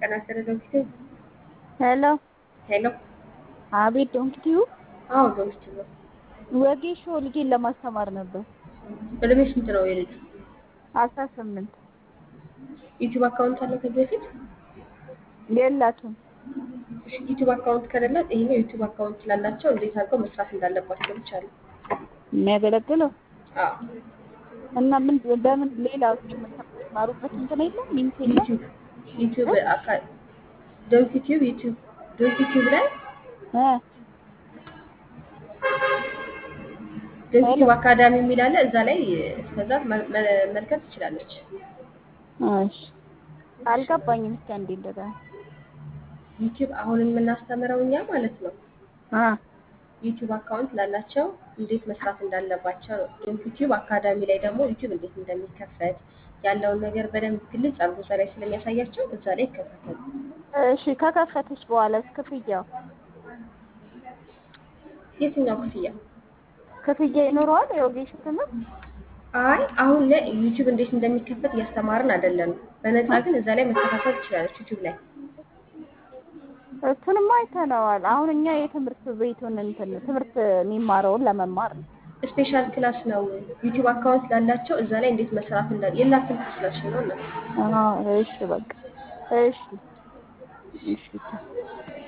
ጤና ይስጥልኝ ዶክተር ሄሎ ሄሎ አቤት ዶንኪቲዩ አዎ ዶክተር ነው ወጌሾ ልጄን ለማስተማር ነበር እድሜ ስንት ነው የልጁ አስራ ስምንት ዩቲዩብ አካውንት አለው ከዚህ በፊት የላትም እሺ ዩቲዩብ አካውንት ከሌላት ይሄኛው ዩቲዩብ አካውንት ስላላቸው እንዴት አድርገው መስራት እንዳለባቸው ብቻ ነው የሚያገለግለው አዎ እና ምን በምን ሌላ የምትማሩበት እንትን የለም ሚንስ የለም ዩቲዩብ ዩቲዩብ አካ ዶንክ ዩቲዩብ ዩቲዩብ ዶንክ ዩቲዩብ ላይ እ ዶንክ ዩቲዩብ አካዳሚ የሚል አለ እዛ ላይ እስከዛ መመልከት ትችላለች እሺ አልገባኝም እስኪ አንዴ እንደገና ዩቲዩብ አሁን የምናስተምረው እኛ ማለት ነው አ ዩቲዩብ አካውንት ላላቸው እንዴት መስራት እንዳለባቸው ነው። ዶንክ ዩቲዩብ አካዳሚ ላይ ደግሞ ዩቲዩብ እንዴት እንደሚከፈት ያለውን ነገር በደንብ ግልጽ አድርጎ እዛ ላይ ስለሚያሳያቸው እዛ ላይ ይከታተሉ። እሺ ከከፈተች በኋላ ክፍያው የትኛው ክፍያ? ክፍያ ይኖረዋል የወጌሾ ትምህርት አይ አሁን ላይ ዩቲዩብ እንዴት እንደሚከፈት እያስተማርን አይደለም። በነፃ ግን እዛ ላይ መከታተል ትችላለች ዩቲዩብ ላይ። እሱንም አይተነዋል። አሁን እኛ የትምህርት ቤቱን እንትን ትምህርት የሚማረውን ለመማር ነው። ስፔሻል ክላስ ነው ዩቲዩብ አካውንት ላላቸው እዛ ላይ እንዴት መስራት እንዳለ የላትም ስላሽ ነው እና አዎ እሺ በቃ እሺ እሺ